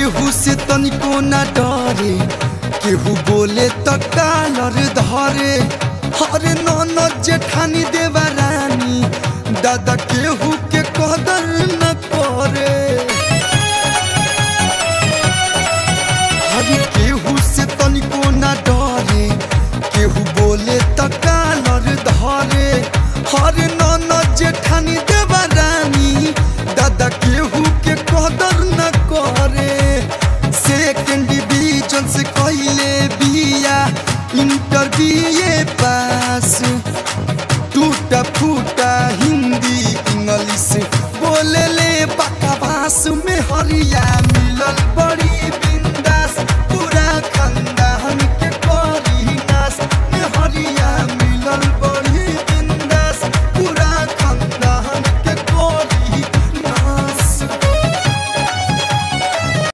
केहू से तनिको न डरे केहू बोले त कालर धरे हरे ननद जेठानी देवा रानी दादा केहू